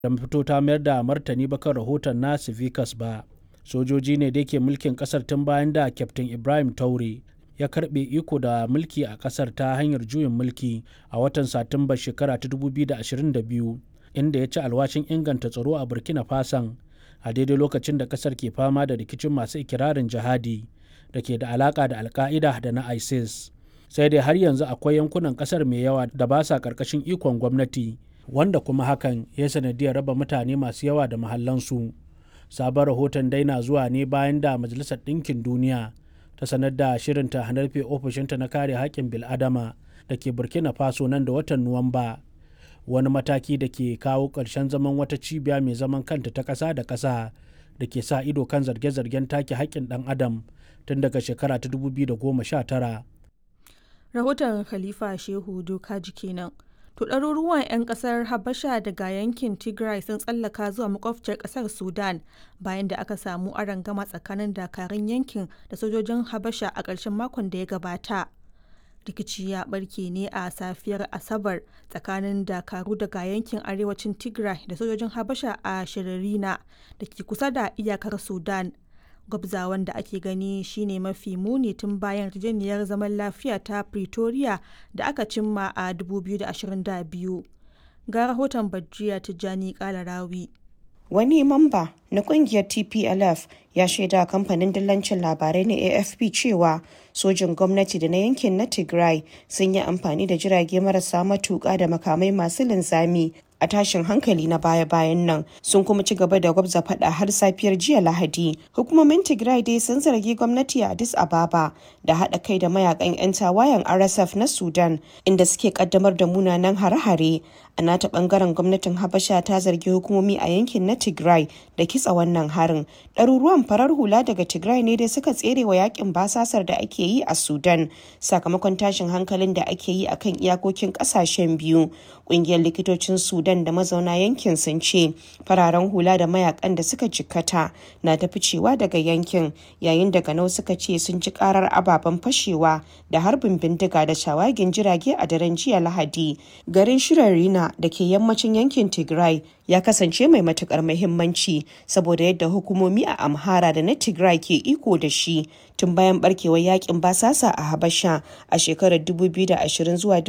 da fito ta mayar da martani ba kan rahoton na Civicus ba. Sojoji ne da ke mulkin kasar tun bayan da Kyaftin Ibrahim Taure ya karbe iko da mulki a kasar ta hanyar juyin mulki a watan Satumba shekara ta 2022 inda ya ci alwashin inganta tsaro a Burkina Faso a daidai lokacin da kasar ke fama da rikicin masu ikirarin jihadi da ke da alaka da alka'ida da na ISIS. Sai dai har yanzu akwai yankunan kasar mai yawa da ba sa karkashin ikon gwamnati wanda kuma hakan ya sanadiyar raba mutane masu yawa da mahallansu. Sabon rahoton dai na zuwa ne bayan da Majalisar Ɗinkin Duniya ta sanar da shirinta hanarfe ofishinta na kare haƙƙin bil'adama da ke Burkina Faso nan da watan Nuwamba. Wani mataki da ke kawo ƙarshen zaman wata cibiya mai zaman kanta ta ƙasa da ƙasa da ke sa ido kan zarge-zargen take haƙƙin ɗan adam tun daga shekara ta 2019. Rahoton Khalifa Shehu Dokaji kenan. To ɗaruruwan 'yan ƙasar Habasha daga yankin Tigray sun tsallaka zuwa makwabciyar ƙasar Sudan bayan da aka samu arangama tsakanin dakarun yankin da sojojin Habasha a ƙarshen makon da ya gabata. Rikici ya ɓarke ne a safiyar Asabar tsakanin dakaru daga yankin arewacin Tigray da sojojin Habasha a Shiririna da ke kusa da iyakar Sudan. gwabzawan da ake gani shine mafi muni tun bayan yarjejeniyar zaman lafiya ta pretoria da aka cimma a 2022 ga rahoton bajiya tijjani kalarawi wani mamba na kungiyar tplf ya shaida kamfanin dillancin labarai na afp cewa sojin gwamnati da na yankin na tigray sun yi amfani da jirage marasa matuƙa da makamai masu linzami a tashin hankali na baya-bayan nan sun kuma ci gaba da gwabza fada har safiyar jiya lahadi hukumomin tigray dai sun zargi gwamnati a addis ababa da haɗa kai da mayakan 'yan tawayen rsf na sudan inda suke kaddamar da munanan hare-hare a nata bangaren gwamnatin habasha ta zargi hukumomi a yankin na tigray da kitsa wannan harin ɗaruruwan farar hula daga tigray ne dai suka tsere wa yakin basasar da ake yi a sudan sakamakon tashin hankalin da ake yi akan iyakokin ƙasashen biyu ƙungiyar likitocin sudan da mazauna yankin sun ce fararen hula da mayakan da suka jikkata na ta ficewa daga yankin yayin da ganau suka ce sun ji karar ababen fashewa da harbin bindiga da shawagin jirage a daren jiya lahadi garin shirarina da ke yammacin yankin tigray ya kasance mai matukar muhimmanci saboda yadda hukumomi a amhara da na tigray ke iko da shi tun bayan barkewar yakin basasa a habasha a shekarar 2020 zuwa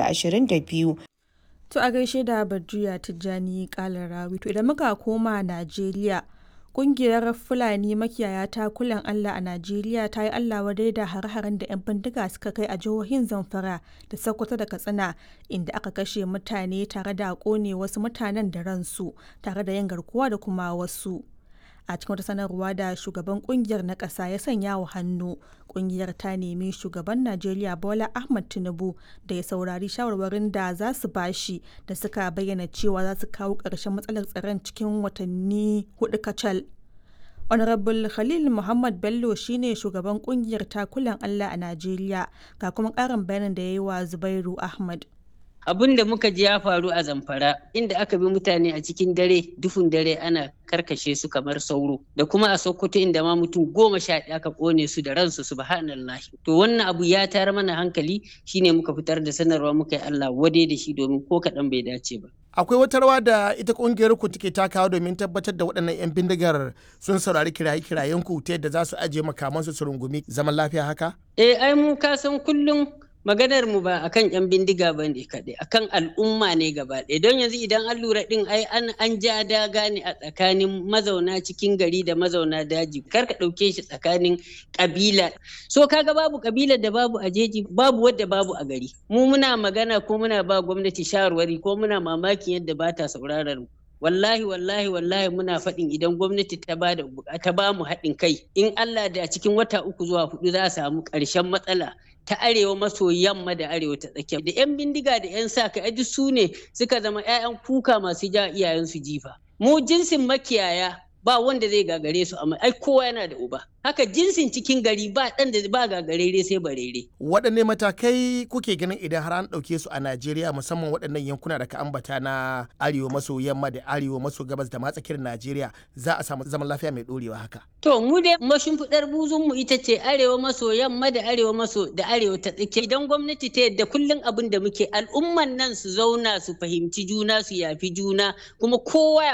2022 To a gaishe da Badriya Tijjani Kalar Rawi. To idan muka koma Najeriya, kungiyar Fulani makiyaya ta kulan Allah a Najeriya ta yi Allah wadai da har-haren da 'yan bindiga suka kai a jihohin Zamfara da Sokoto da Katsina inda aka kashe mutane tare da kone wasu mutanen da ransu tare da yin garkuwa da kuma wasu. a cikin wata sanarwa da shugaban kungiyar na ƙasa ya sanya wa hannu kungiyar ta nemi shugaban najeriya bola ahmad tinubu da ya saurari shawarwarin da za su bashi da suka bayyana cewa za su kawo ƙarshen matsalar tsaron cikin watanni hudu kacal honorable khalil muhammad bello shine shugaban kungiyar takulan allah a najeriya ga kuma ƙarin bayanin da ya yi wa zubairu ahmad abin da muka ji ya faru a zamfara inda aka bi mutane a cikin dare duhun dare ana karkashe su kamar sauro da kuma a sokoto inda ma mutum goma sha ɗaya aka ƙone su da ransu subhanallahi to wannan abu ya tayar mana hankali shine muka fitar da sanarwa muka yi Allah wade da shi domin ko kaɗan bai dace ba akwai wata rawa da ita kungiyar ku take takawa domin tabbatar da waɗannan 'yan bindigar sun saurari kiraye-kirayen ku ta yadda za su ajiye makamansu su rungumi zaman lafiya haka eh ai mu ka san kullum maganar mu ba akan yan bindiga ba ne kaɗai akan al'umma ne gaba ɗaya don yanzu idan an lura ɗin ai an an ja daga ne a tsakanin mazauna cikin gari da mazauna daji kar ka ɗauke shi tsakanin ƙabila so kaga babu ƙabilar da babu a jeji babu wadda babu a gari mu muna magana ko muna ba gwamnati shawarwari ko muna mamakin yadda ba ta sauraron mu wallahi wallahi wallahi muna faɗin idan gwamnati ta ba da ta ba mu haɗin kai in Allah da cikin wata uku zuwa hudu za a samu ƙarshen matsala ta arewa maso yamma da arewa ta tsakiya da yan bindiga da yan sa kai duk su ne suka zama 'ya'yan kuka masu ja iyayensu jifa mu jinsin makiyaya ba wanda zai gagare su amma ai kowa yana da uba haka jinsin cikin gari ba ɗan da ba gagarere sai barere waɗanne matakai kuke ganin idan har an ɗauke su a najeriya musamman waɗannan yankuna da ka ambata na arewa maso yamma da arewa maso gabas da matsakiyar najeriya za a samu zaman lafiya mai ɗorewa haka to mu dai mashimfiɗar buzun mu ita ce arewa maso yamma da arewa maso da arewa ta tsakiya idan gwamnati ta yadda kullum abin da muke al'umman nan su zauna su fahimci juna su yafi juna kuma kowa